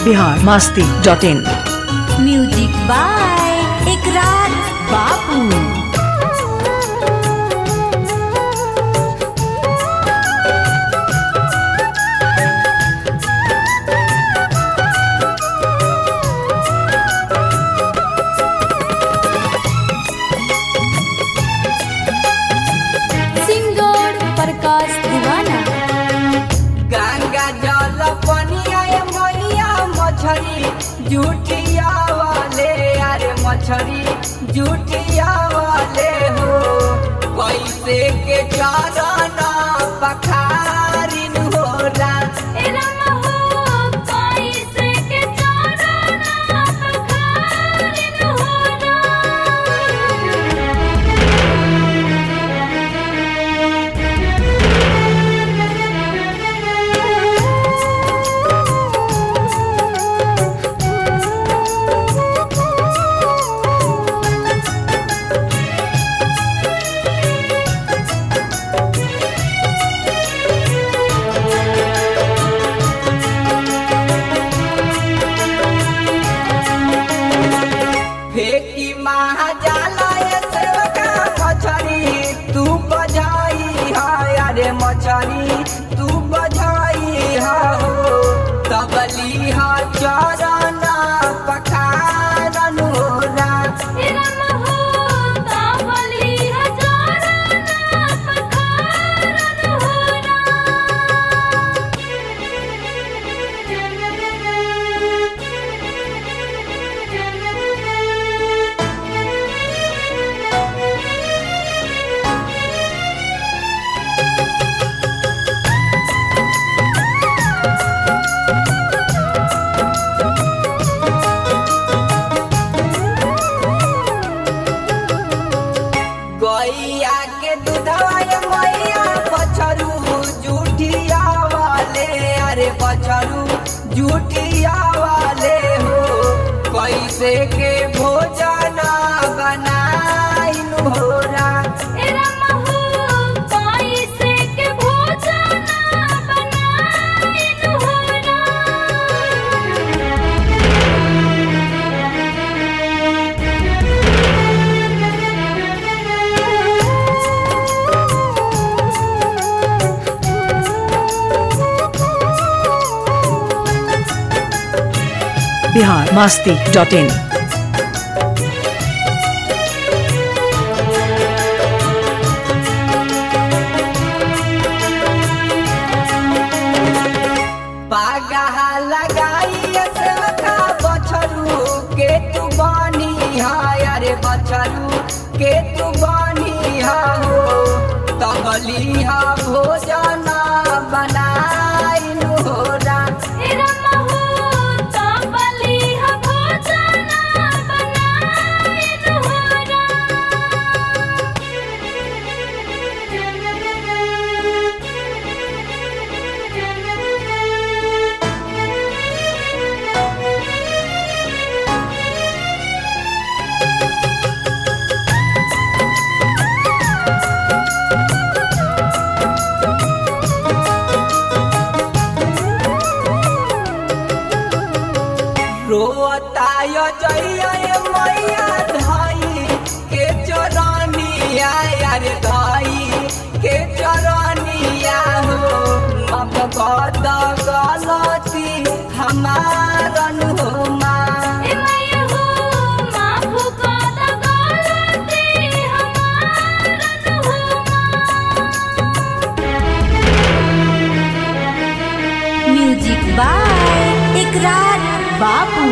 Bihar Masti dot in music by Ikrar Bapu singer Prakash दीवाना गंगा जल पनिया मैया मछरी जुटिया वाले अरे मछरी जुटिया वाले हो कैसे के चरण पखारिन हो रा फेंकी महाजाला सेवका मछरी तू बजाई हा अरे मछरी तू बजाई हा हो तबली हा चरण पखारन हो रा गैया के दूधवा ये मैया बछरू जूठिया वाले अरे बछरू जूठिया वाले हो कैसे के भोजन बनाइन हो रा बिहार मास्ती डॉट इन पागा लगाई सेवका बछरू के तू बनी हा अरे बछरू के तू बनी हा हो तबली हा भोजन बनाइन हो रा रोताय जइया मैया धाई के चरनिया यार धाई के चरनिया हो अब बद गलती हमारन हो माँ music by Ikrar Bapu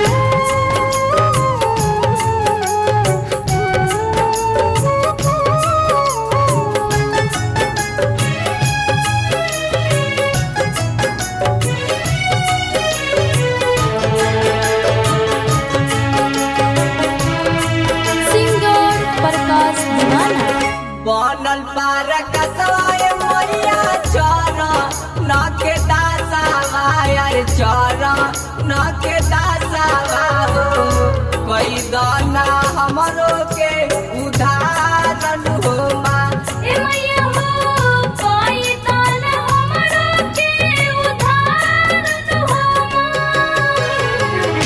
singer Prakash दीवाना बनल पार कसवाय मैया चर न के दासावा यार चर न के दासावा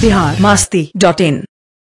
बिहार मास्ती डॉट इन